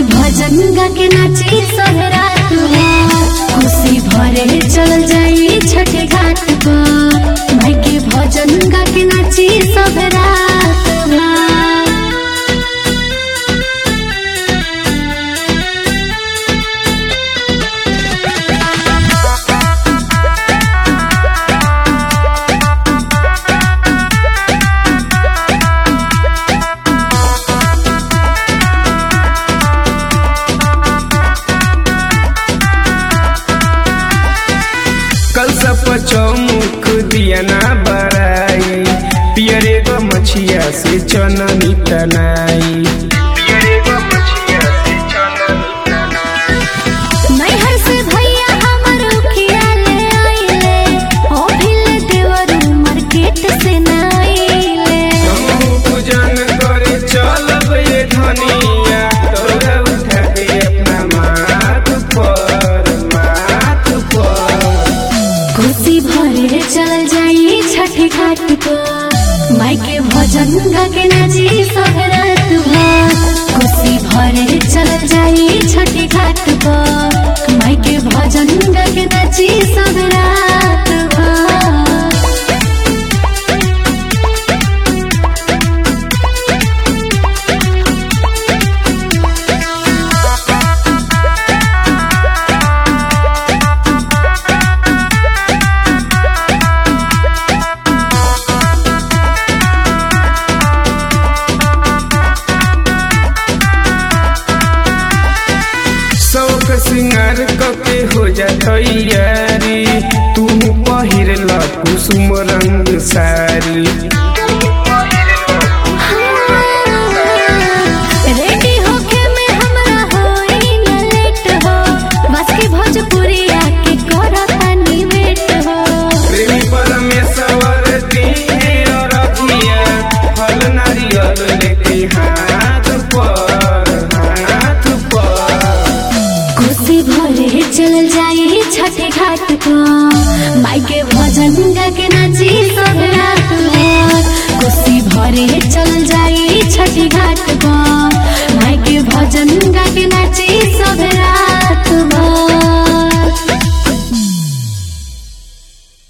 भजन गा के नाची सहरा खुशी भरे चल जाई छठ घाट पर माई के भजन गा के नाची सहरा कल सब चौमुख दिया ना बराई पियरे गो मछिया से चननी तनाई पियरे गो मछिया से चननी तनाई नैहर से भैया हमर उखिया ले आइले ओ भिले देवर मार्केट से नाइले हमहू पूजन करे चलब ये धनिया तोरा उठा के अपना माथ पर माथ पर खुशी भरे चल जाई छठ घाट पर माई के भजन गा के नाची सहरत भर खुशी भरे चल जाई छठ घाट पर माई के भजन गा के नाची सहरत भर शौक सिंगार कके हो जा तैयारी तू पहिर ल कुसुम रंग सारी रेडी होके में हमरा होई न लेट हो बस के भोजपुरिया के करतानी वेट हो प्रेमी परमेश्वर दिहे रखिया फल नारियल लेके हाथ पर हाथ पर खुशी भरे चल जाई छठ घाट को माई के भजन गा के नाची सब रात भर खुशी भरे चल जाई छठ घाट को माई के भजन गा के नाची